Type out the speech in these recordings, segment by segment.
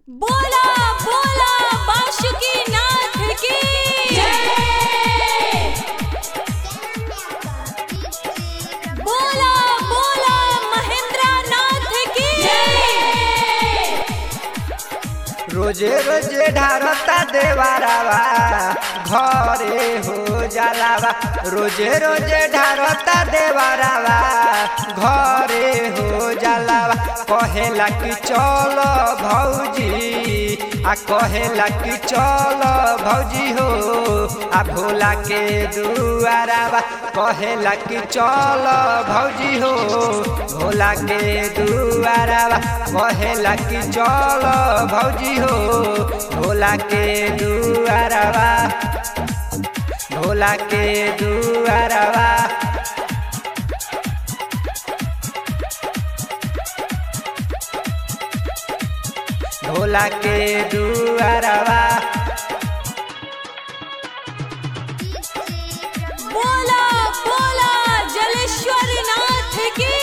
बोला बोला बाशुकी नाथ की बोला बोला महेंद्र नाथ की रोजे रोजे ढारता देवारावा घरे हो जलावा रोजे रोजे ढारता देवारावा घरे हो जलावा कहेला कि चल भौजी आ कहेला कि चल भौजी हो आ भोला के दुआरावा कहेला कि चल भौजी हो भोला के दुआरावा कहेला कि चल भौजी हो भोला के दुआरावा भोला के दुआरावा भोला के दुआरावा बोला बोला जलेश्वर नाथ की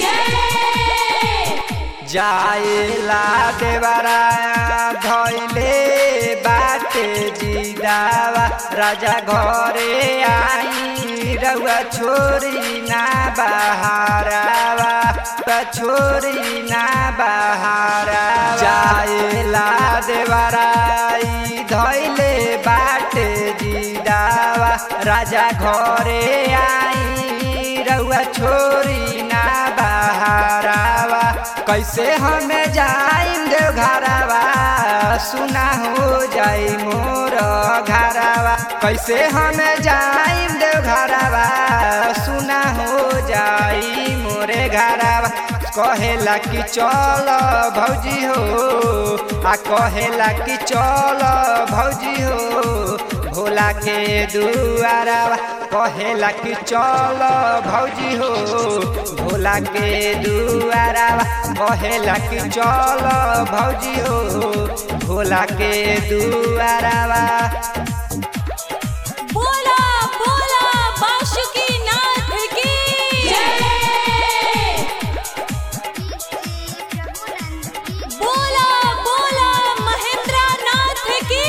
जाएला देवरा धैले बाटे जिदावा राजा घरे आई रउआ छोरी ना बहारावा त छोरी ना बहारावा जाएला देवरा आई धैले बाटे जिदावा राजा घरे आई रउआ छोरी ना बहारावा कैसे हमें जाइम देव घरावा सुना हो जाई मोर घरावा कैसे हमें जाइम देव घरावा सुना हो जाई मोरे घरावा कहेला कि चल भौजी हो आ कहेला कि चल भौजी हो भोला के दुआरावा कहेला कि चल भौजी हो भोला के दुआरावा कहेला कि चल भौजी हो भोला के दुआरावा बोला बोला बाशुकी नाथ की बोला बोला महेंद्र नाथ की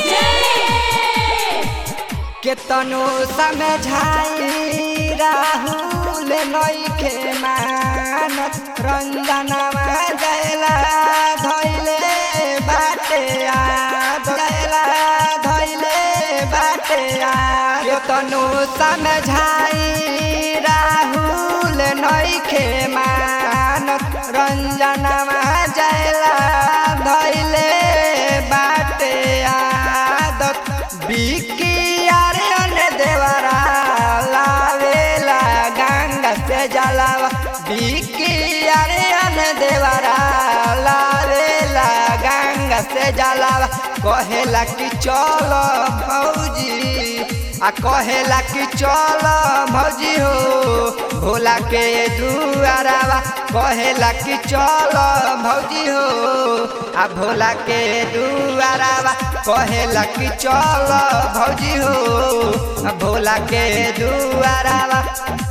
केतनो समझाई राहुल नइखे मानत रंजनवा जयला धैले बाटे आ जयला धैले बाटे आ केतनो समझाई राहुल नइखे मानत रंजनवा जयला धैले बाटे आदत बिकी आर्यन देवरा लावेला गंगा से जलावा बिकी आर्यन देवरा लावेला गंगा से जलावा कहेला कि चल भौजी आ कहेला कि चल भौजी हो भोला के दुआरावा कहेला कि चल भौजी हो आ भोला के दुआरावा कहेला कि चल भौजी हो आ भोला के दुआरावा